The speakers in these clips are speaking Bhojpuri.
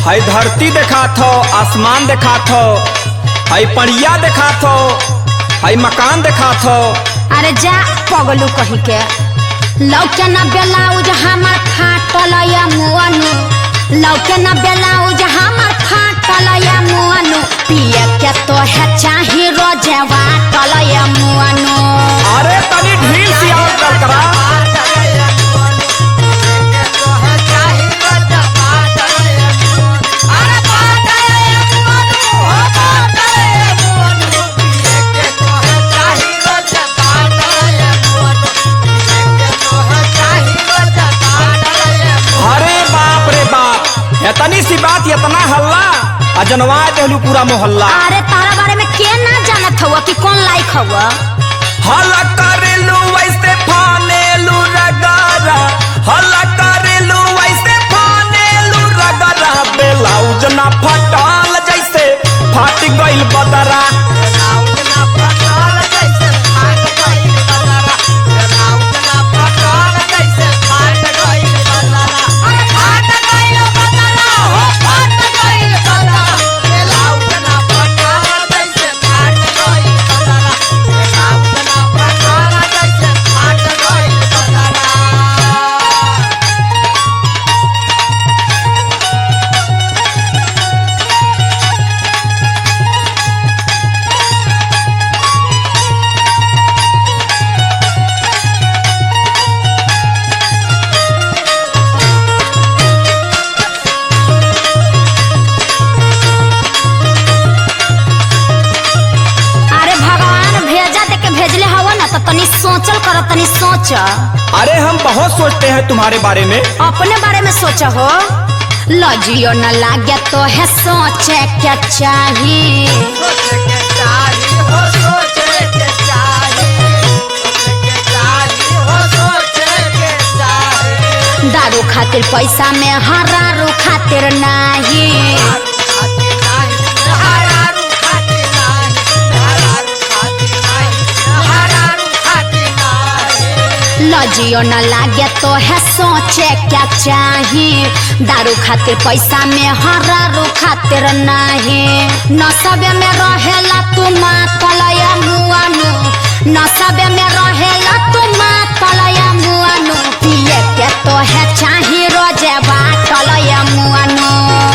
हई धरती देखात हो आसमान देखात हो हई पड़िया देखात हो हई मकान देखात हो अरे जा पगलू कही के लौके न ब्लाउज हमर फाटल या मुअनु लौके न ब्लाउज हमर फाटल या मुअनु पिए के तो है चाही रोजे वाटल या मुअनु अरे तनी ढील सियाल कर करा अरे बाप रे बाप इतनी सी बात इतना हल्ला अजनवा देहलू पूरा मोहल्ला अरे तारा बारे में के ना जानत हुआ कि कौन लायक हुआ हल्ला करेलू वैसे फानेलू रगारा हल्ला करेलू वैसे फानेलू रगारा ब्लाउज ना फटाल जैसे फाट गइल बदरा अरे भगवान भेजा दे के भेजले हवा ना तो तनी सोचल कर तनी सोच अरे हम बहुत सोचते हैं तुम्हारे बारे में अपने बारे में सोच हो लजियो न लागे तो है सोचे क्या चाहिए दारू खातिर पैसा में हरारू खातिर नाही लजियो न लागे तो है सोचे क्या चाहिए दारू खातिर पैसा में हरारू खातिर नाही नसबे में रहेला तू मातलया मुआनु नसबे में रहेला तू मातलया मुआनु पिए के तो है चाही रोजे बाटलया मुआनु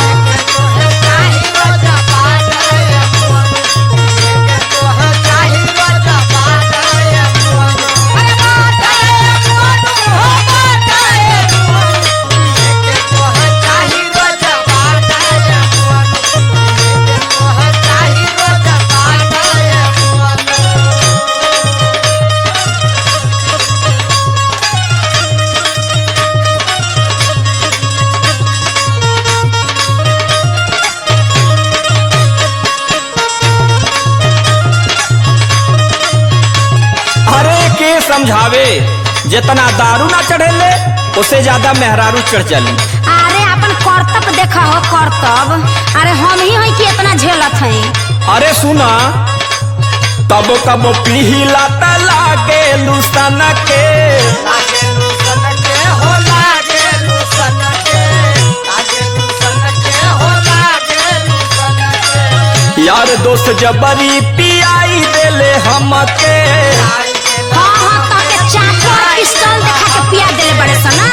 अरे के समझावे जितना दारू ना चढ़ेले उससे ज्यादा मेहरारू चढ़ चली अरे अपन कर्तव्य देखा हो कर्तव्य अरे हम ही हैं कि इतना झेलत हैं अरे सुना कबो कबो पीला त लागे लुसन के यार दोस्त जबरी पियाई देले हमके हाँ हाँ ताके चाकू और पिस्तौल देखा के पिया देले बड़े सना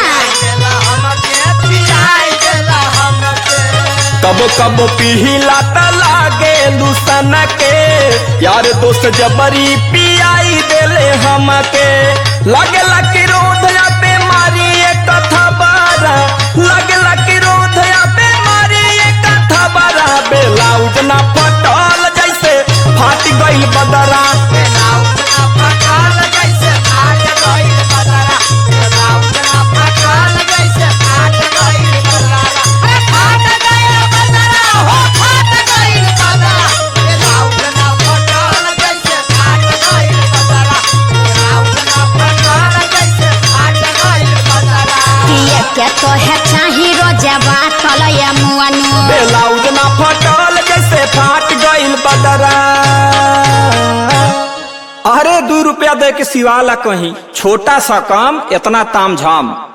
कबो कबो पीला त लागे लुसन के यार दोस्त जबरी पियाई देले हमके लगे लकी रोधया बीमारी एक कथा बारा लगे लकी रोधया बीमारी एक कथा बारा बेलाउज ना पटल जैसे फाट गइल बदरा पिए के तो है चाही रोजे बाटल या मुआनु बेलाउज ना फटल जैसे फाट गइल बदरा अरे दू रुपया दे के सिवाला कहीं छोटा सा काम इतना ताम झाम